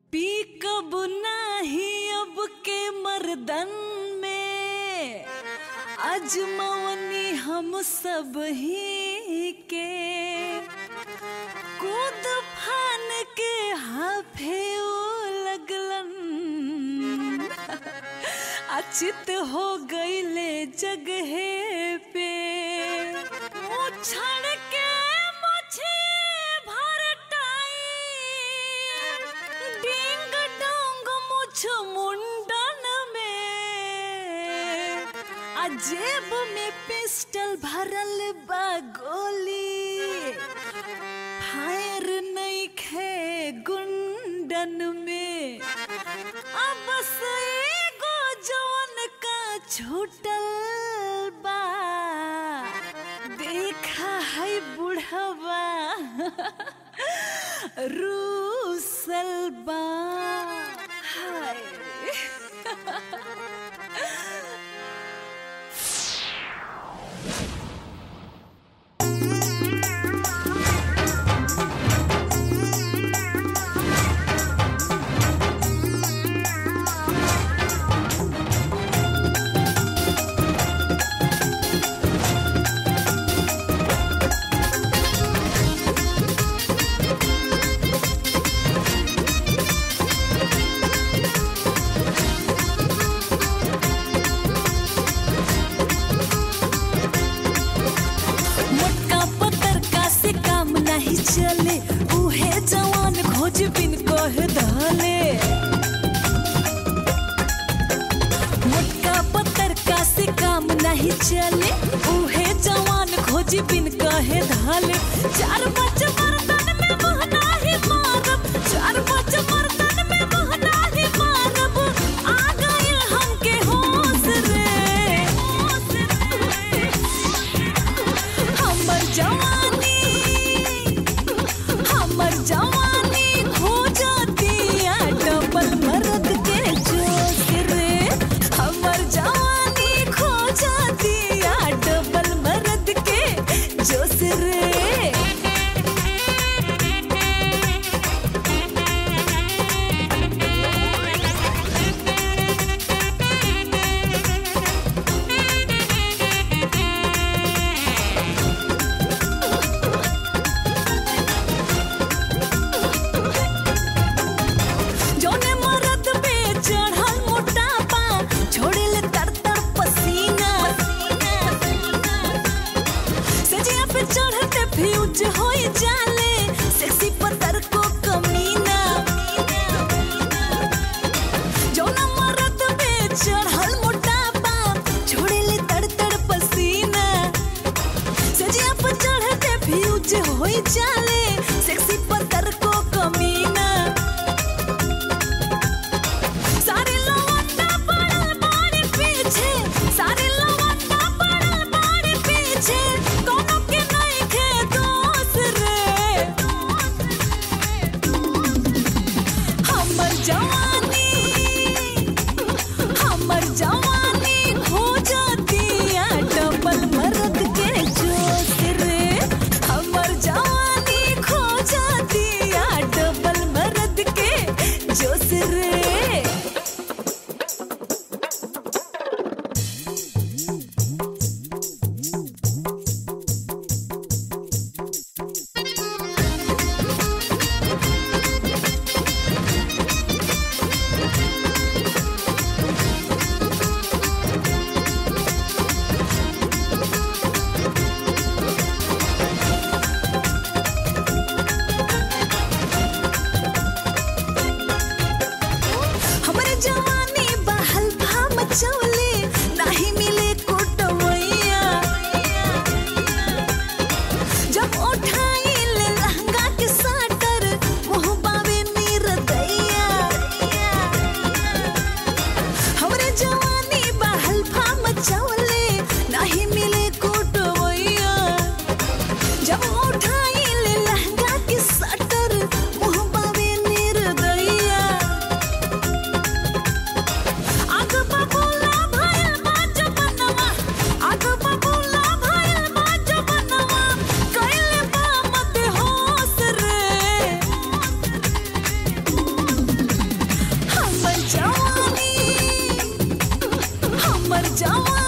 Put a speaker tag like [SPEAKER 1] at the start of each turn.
[SPEAKER 1] पी कब नाही अब के मर्दन में अजमवनी हम सब ही के कूद फान के हाफे लगलन अचित हो गईले जगहे पे उछड़ के मुझे भरटाई डिंग डोंग मुछ मुंडन में आ जेब में पिस्टल भरल बा गोली फायर नहीं खे गुंडन में अब बस एगो जवन का छूटल बा देखा है बुढ़वा रूसल बा हाय मोटका पतर का से काम नहीं चले उहे जवान खोज बिन कह धले मोटका पतर का से काम नहीं चले उहे जवान खोज बिन कहे धले चार पाँच मर्दन में महना ही मारब चार पाँच मर्दन में महना ही मारब आ गए हमके होश रे हमर जवानी हमर जवानी खो जातिया डबल मर्द के जोश रे हमर जवानी खो जातिया डबल मर्द के जोश रे जोने मरद पे चढ़ल मोटापा छोड़िल तर तर पसीना सजिया पे चढ़ते फ्यूज होई जाले सेक्सी पतर को कमीना जोना मरद पे चढ़ल मोटापा छोड़िल तर तर पसीना सजिया पे चढ़ते फ्यूज होई जाले सेक्सी पतर को कमीना सारे लवंडा पड़ल बाड़े पीछे सारे लवंडा पड़ल बाड़े पीछे कोनो के नहीं खे दोस्त रे हमर जवानी हमर जवानी खो जातिया डबल मर्द के जोश रे हमर जवानी खो जातिया डबल मर्द के जोश रे हमरे जवानी बहल भा मचौले नाही मिले कोटवैया जब उठाई ले लहंगा के साटर मुँह बावे नीर दैया हमरे जवानी बहल भा मचौले नाही मिले कोटवैया जब उठाई ले लहंगा के साटर मुँह बावे नीर दैया आग बबूला भइल बा जवनवा आग बबूला भइल बा जवनवा कइले बा मत होश रे जवानी